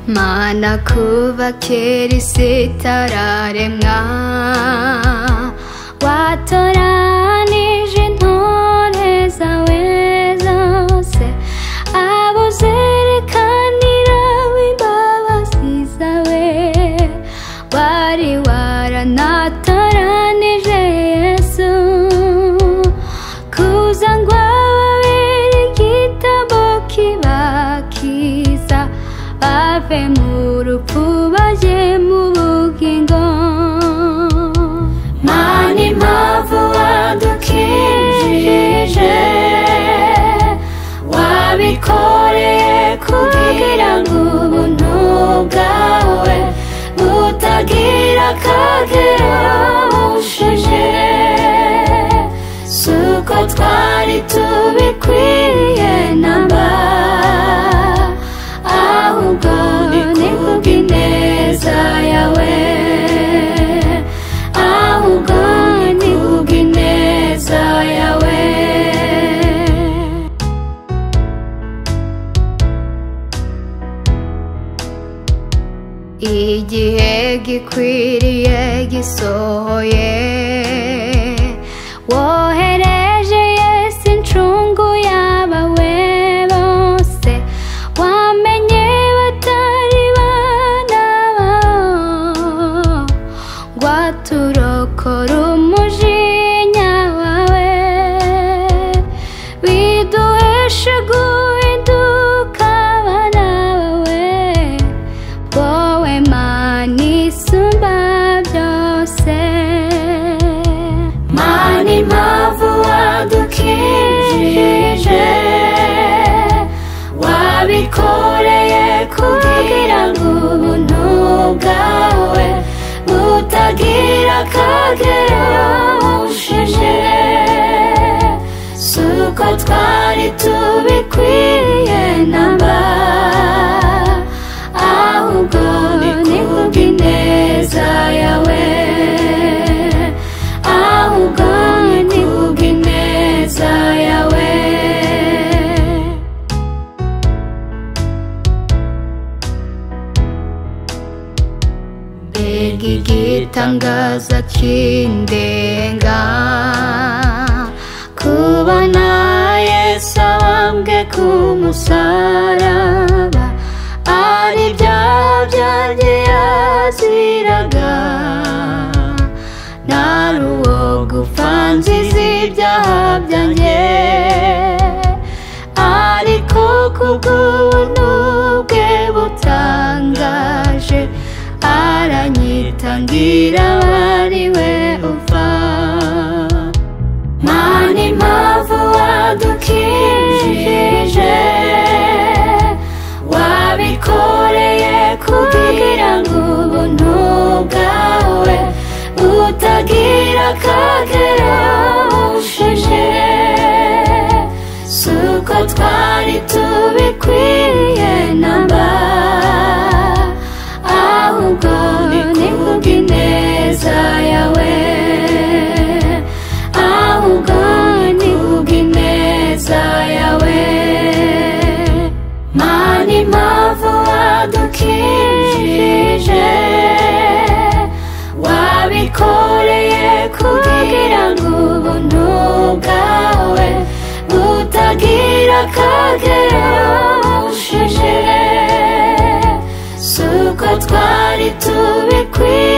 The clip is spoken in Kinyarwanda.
imana kuva kera isi itararemwa watoranije intore zawe zose abo zerekanira w'imbabazi zawe wari waranatoranije yesu kuza ngo ababere igitambo kibakiza bave mu rupfu bajye mu bugingo mana impamvu wadukinjirije wabikoreye kugira ngo ubuntu bwawe butagira akagero bushije si uko twari tubikwiye namba ahubwo ni kubw'ineza yawe ahubwo ni kubw'ineza yawe igihe gikwiriye gisohoye wohereje yesu incungu y'abawe bose wamenye batari bana bawe ngo aturokore umujinya wawe biduheshe guhinduka abana bawe wowe mana isumba byose mana impamvu wadukinjije wabikoreye kugira ngo ubuntu bwawe butagira akagero bushije si uko twari tubikwiye namba ahubwo ni kubw'ineza yawe ahubwo ni kubw'ineza yawe mbega igitangaza cy'indenga kubona yesu abambwe ku musaraba ari ibyaha byanjye yaziraga ntari uwo gupfa nzizi ibyaha byanjye ariko kubw'ubuntu bwe butangaje aranyitangira ari we upfa mana impamvu wadukinjije wabikoreye kugira ngo ubuntu bwawe butagira akagero bushije si uko twari tubikwiye namba ahubwo ni kubw'ineza yawe ahubwo ni kubw'ineza yawe mana impamvu wadukinjije wabikoreye kugira ngo ubuntu bwawe butagira akagero bushije si uko twari tubikwiye